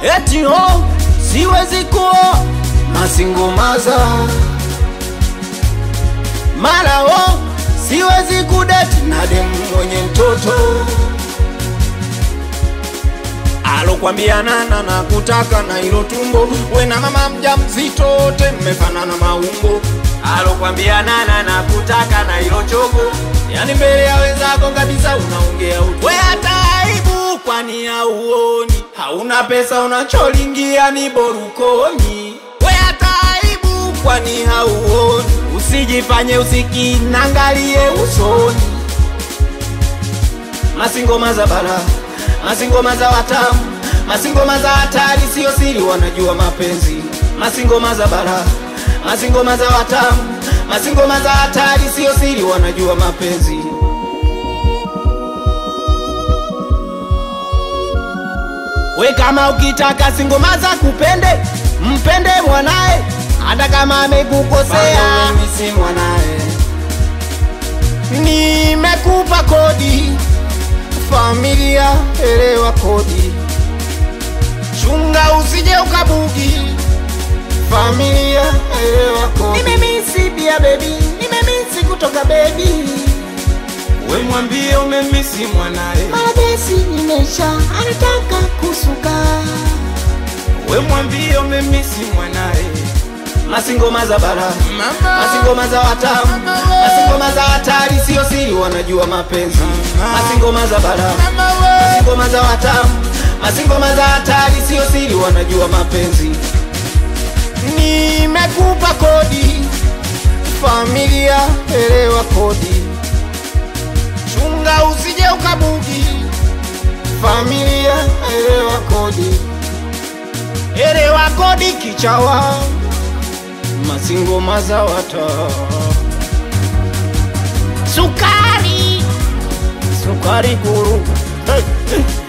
eti ho siwezi kuoa masingomaza mara ho siwezi kudeti na demu mwenye mtoto alokwambia nana na kutaka na ilo tumbo we na mama mja mzito wote mmefanana maumbo alokwambia nana na kutaka na ilo chogo yani mbele ya wenzako kabisa unaongea utu we hata aibu kwani hauoni hauna pesa unacholingia ni borukoni we hata aibu kwani hauoni usijifanye usikinangalie usoni masingoma za bara masingoma za watamu masingoma za hatari sio siri wanajua mapenzi masingoma za bara masingoma za watamu masingoma za hatari sio siri wanajua mapenzi we kama ukitaka singoma za kupende mpende mwanae hata kama amekukosea mimi si mwanae nimekupa kodi familia elewa kodi chunga usije ukabugi familia elewa kodi nimemisi pia bebi nimemisi kutoka bebi we mwambie umemisi mwanae Maradesi imesha anataka kusuka we mwambie umemisi mwanae masingoma za bara mama masingoma za watamu masingoma za hatari sio siri wanajua mapenzi masingoma za bara mama we masingoma za watamu masingoma za hatari sio siri wanajua mapenzi nimekupa kodi familia elewa kodi chunga usije ukabugi familia elewa kodi elewa kodi kichawa masingoma za wata sukari sukari guru hey, hey.